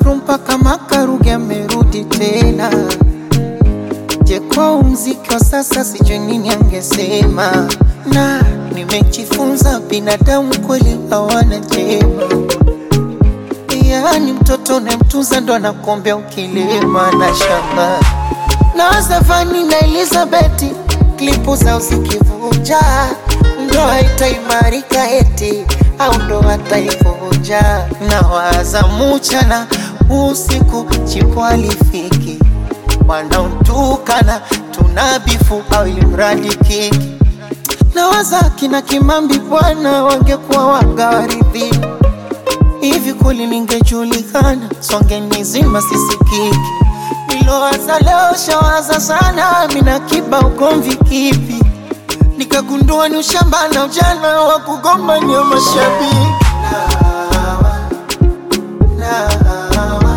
Afro mpaka Makaruge amerudi tena. Je, kwa mziki wa sasa sijui nini angesema, na nimejifunza binadamu kweli hawana jema. Yaani mtoto unayemtunza ndo anakuombea ukilima na shamba. Na Zafani na Elizabeth klipu zao zikivuja, ndoa itaimarika eti au ndoa taivunja. Na waza mchana usiku chipo alifiki wanaotukana tunabifu au ilimradi kiki na waza kina Kimambi bwana wangekuwa wagawaridhi hivi kweli ningejulikana songe nizima sisikiki nilowaza leo shawaza sana mina kiba ugomvi kipi nikagundua ni ushamba na ujana wa kugombania mashabiki Nawa,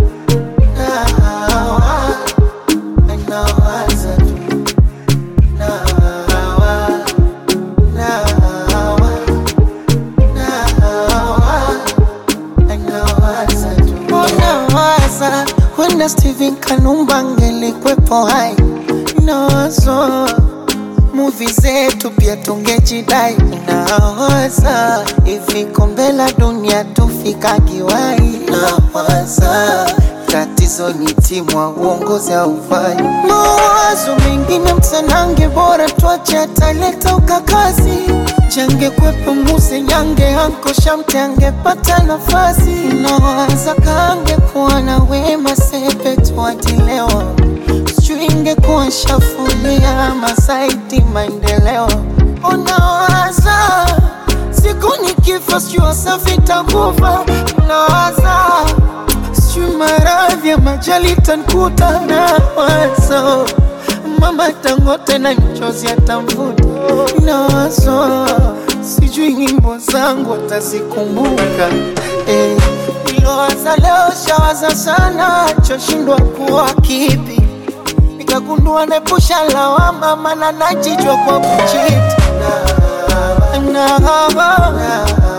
nawa, nawaza tu. Nawa, nawa, nawa, nawaza tu. Nawaza wenda Steven Kanumba angelikwepo hai nawazo muvi zetu pia tungejidai nawaza hivi kombe la dunia tufikagiwai nawaza tatizo ni timu wa uongozi haufai mawazo mengine msanange bora tuache ataleta ukakazi change kwepo muse nyange anko shamte angepata nafasi nawaza kange kuwa na wema sepe tuatilewa sijui ingekuwa shafulia masaiti maendeleo unawaza siku nikifa sijui wasafi takufa unawaza sijui maradhi ya majali tankuta na wazo mama tangote na mchozi atamvuta nawazo sijui nyimbo zangu atazikumbuka eh. Nilowaza leo shawaza sana choshindwa kuwa kipi nikagundua nepusha lawama mana najijwa kwa kuchiti na, na, na,